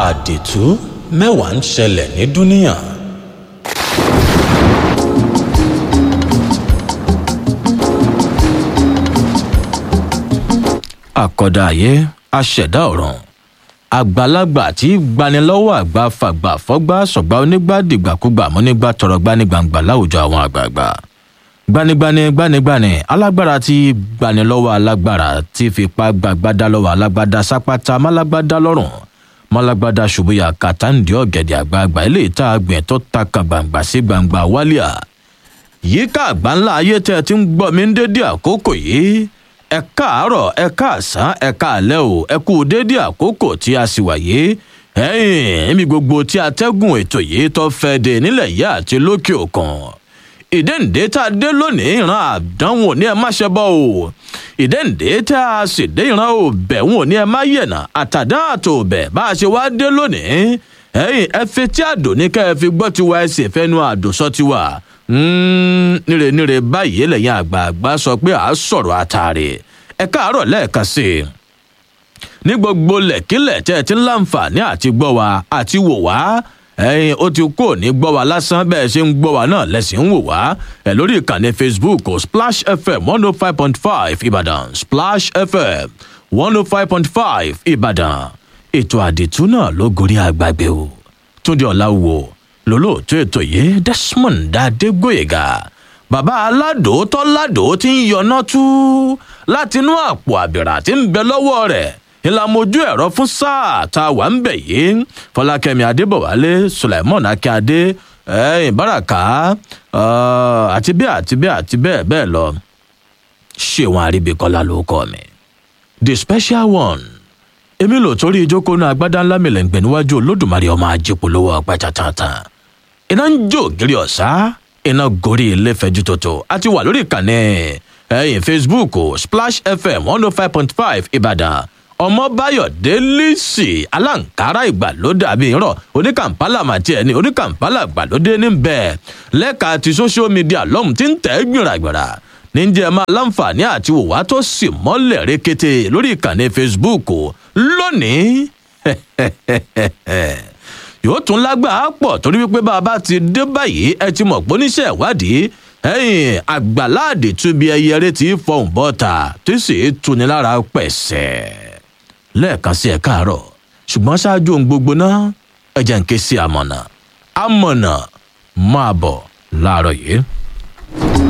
àdìtú mẹ́wàá ń ṣẹlẹ̀ ní dúníà. àkọ́dá ayé aṣẹ̀dá ọ̀ràn àgbàlagbà tí gbanilọ́wọ́ àgbà fàgbà fọ́gbà sọ̀gbà onígbà dìgbàkúgbà mọ́nígbà tọrọ gbanigbangba láwùjọ àwọn àgbààgbà gbanigbani gbanigbani alágbára tí gbanilọ́wọ́ alágbára tí fipá gbàgbádá lọ́wọ́ alágbádá sápátá málágbádá lọ́rùn málágbádá ṣubúyà kàtàǹdì ọ̀gẹ̀dẹ̀ àgbààgbà ilé ìta àgbẹ̀ tó ta kan gbangba sí gbangba wálíà yíká àgbáńlá ayé tẹ́ ẹ ti ń gbọ́ mi ń dédé àkókò yìí ẹ káàárọ̀ ẹ káàsán ẹ káàlẹ́ o ẹ kú dédé àkókò tí a sì wáyé ẹ̀yìn ẹ̀mí gbogbo tí atẹ́gùn ètò yìí tó fẹ́ dé nílẹ̀ yìí àti lókè òkun ìdẹ́ǹdẹ́ tá a dé lónìí ìran àdánwò ní ẹ má ṣe bọ́ o ìdẹ́ǹdẹ́ tá a sì dé ìran òbẹ̀wò ní ẹ má yẹ̀nà àtàdán àtòbẹ̀ bá a ṣe wá dé lónìí ẹ̀yìn ẹ fi tí àdó ní ká ẹ fi gbọ́ tiwa ẹ sì fẹ́nu àdòsọ tiwa níre níre báyìí lẹ́yìn àgbààgbà sọ pé à á sọ̀rọ̀ àtàrí ẹ káàárọ̀ lẹ́ẹ̀kan sí i ní gbogbo lẹ̀kílẹ̀ tẹ́ ẹ ti ń láǹfààní àti gbọ́ wa àti wò wá ẹyin ó ti kú òní gbọ́ wa lásán bẹ́ẹ̀ ṣe ń gbọ́ wa náà lẹ́sìn ń wò wá ẹ lórí ìkànnì facebook splash fm one oh five point five ìbàdàn splash fm one oh five point five ìbàdàn ètò àdìtú náà ló gorí àgbàgbé o túndé ọ̀làwò lólóòtú ètò yìí desmond adégbòyega bàbá aládò tọ́ládò tí ń yọná tú látinú àpò àbìrà tí ń bẹ lọ́wọ́ rẹ̀ ìlàmójú ẹ̀rọ fún sáà tá a wà ń bẹ̀ yìí fọlákẹ́mi adébọ̀wálé sulaimon akíade ìbáraka àti bẹ́ẹ̀ àti bẹ́ẹ̀ àti bẹ́ẹ̀ bẹ́ẹ̀ lọ ṣéwọn àríbíkọ́lá ló kọ́ mi the special one èmi lò torí ìjókòó náà agbádá ńlá mi lẹ́ǹgbẹ̀ níwájú olódùmarè ọmọ ajípolówó ọpẹ́ tàtàtàn iná ń jó ògiri ọ̀sá iná gorí ilé fẹjú tòtò àti wà lórí ìkànnì ẹ̀yìn facebook splash fm one oh five point five ìbàdàn ọmọbáyọ̀dé lìsì aláǹkárá ìgbàlódé àbí ìrọ̀ oníkàmpálà màtí ẹni oníkàmpálà ìgbàlódé níbẹ̀ lẹ́ka ti social media lọ́hùn tí ń tẹ̀ gbìràgbìrà níjẹ́ máa láǹfààní àti wòwá tó sì mọ́lẹ̀ rékété lórí ìkànnì facebook lónìí yóò tún lágbàá pọ̀ torí wípé bá a bá ti dé báyìí ẹ ti mọ̀ pé oníṣẹ́ ìwádìí ẹ̀yìn àgbàláàdì túbi ẹyẹ rẹ ti fọhùn bọ́ta tí sì tuni lára pẹ̀sẹ̀ lẹ́ẹ̀kan sí ẹ̀ káàárọ̀ ṣùgbọ́n ṣáájú ohun gbogbo náà ẹ̀jẹ̀ ń ké sí àmọ̀nà àmọ̀nà máa bọ̀ láàárọ̀ yìí.